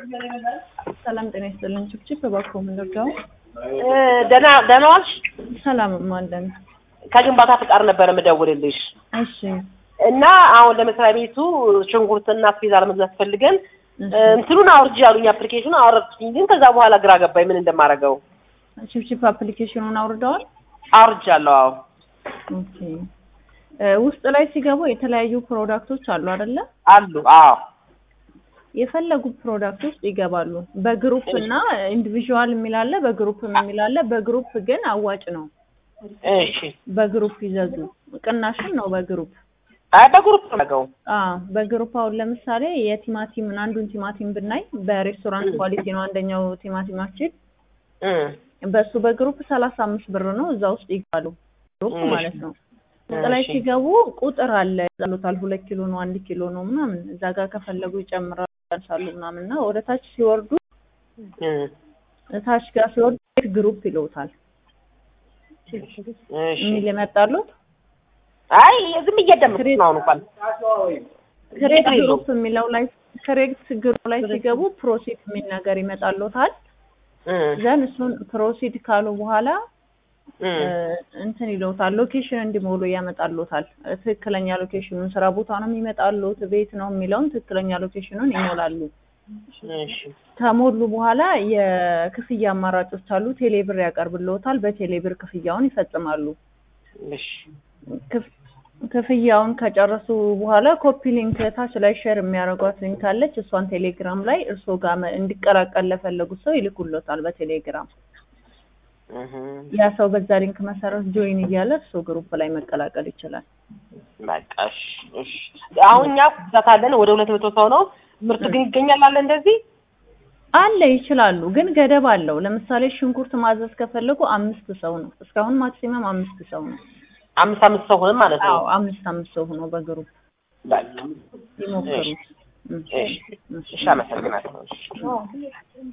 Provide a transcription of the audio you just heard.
ሰላም ጤና ይስጥልን። ችብችብ እባክዎ ምን ልርዳው? ደህና ደህና ዋልሽ? ሰላም አለን። ከግንባታ ፍቃድ ነበር የምደውልልሽ እሺ እና አሁን ለመስሪያ ቤቱ ሽንኩርትና አስቤዛ ለመግዛት ፈልገን እሺ። እንትኑን አውርጅ ያሉኝ አፕሊኬሽኑ አወረድኩኝ፣ ግን ከዛ በኋላ ግራ ገባኝ ምን እንደማደርገው። ችብችብ አፕሊኬሽኑን አውርደዋል? አውርጃለሁ። አዎ ኦኬ። እ ውስጥ ላይ ሲገቡ የተለያዩ ፕሮዳክቶች አሉ አይደለ? አሉ። አዎ የፈለጉ ፕሮዳክት ውስጥ ይገባሉ። በግሩፕ እና ኢንዲቪዥዋል የሚል አለ፣ በግሩፕ የሚል አለ። በግሩፕ ግን አዋጭ ነው። እሺ። በግሩፕ ይዘዙ። ቅናሽም ነው በግሩፕ አይ በግሩፕ ነው የማደርገው። አዎ በግሩፕ አሁን ለምሳሌ የቲማቲምን አንዱን ቲማቲም ብናይ በሬስቶራንት ኳሊቲ ነው አንደኛው ቲማቲማችን እ በሱ በግሩፕ ሰላሳ አምስት ብር ነው እዛ ውስጥ ይገባሉ ግሩፕ እሺ። ማለት ነው ውስጥ ላይ እሺ። ሲገቡ ቁጥር አለ ይዛሉታል ሁለት ኪሎ ነው አንድ ኪሎ ነው ምናምን እዛ ጋር ከፈለጉ ይጨምራሉ ያንሳሉ ምናምን እና ወደ ታች ሲወርዱ እ ታች ጋር ሲወርዱ ግሩፕ ይለውታል እሺ። የሚል የመጣሉት አይ ዝም እያዳመጥኩ ነው አሁን እንኳን ክሬት ችግር የለውም። ግሩፕ የሚለው ላይ ክሬት ግሩፕ ላይ ሲገቡ ፕሮሲድ የሚል ነገር ይመጣሉታል እ ዘን እሱን ፕሮሲድ ካሉ በኋላ እ እንትን ይለውታል ሎኬሽን እንዲሞሉ ያመጣሉታል። ትክክለኛ ሎኬሽኑን ስራ ቦታ ነው የሚመጣሉት ቤት ነው የሚለውን ትክክለኛ ሎኬሽኑን ይሞላሉ። እሺ። ከሞሉ በኋላ የክፍያ አማራጮች አሉ። ቴሌብር ያቀርብልዎታል። በቴሌብር ክፍያውን ይፈጽማሉ። እሺ። ክፍ- ክፍያውን ከጨረሱ በኋላ ኮፒ ሊንክ ታች ላይ ሼር የሚያደርጓት ሊንክ አለች። እሷን ቴሌግራም ላይ እርስዎ ጋር መ- እንዲቀላቀል ለፈለጉት ሰው ይልኩሎታል በቴሌግራም እህ ያ ሰው በዛ ሊንክ መሰረት ጆይን እያለ እርስዎ ግሩፕ ላይ መቀላቀል ይችላል። በቃ እሺ፣ እሺ። አሁን እኛ ብዛት አለን ወደ ሁለት መቶ ሰው ነው። ምርቱ ግን ይገኛል አለ እንደዚህ አለ ይችላሉ፣ ግን ገደብ አለው። ለምሳሌ ሽንኩርት ማዘዝ ከፈለጉ አምስት ሰው ነው። እስካሁን ማክሲመም አምስት ሰው ነው። አምስት አምስት ሰው ሆነ ማለት ነው። አዎ አምስት አምስት ሰው ሆኖ በግሩፕ በቃ ይሞክሩት። እሺ፣ እሺ፣ አመሰግናለሁ። እሺ።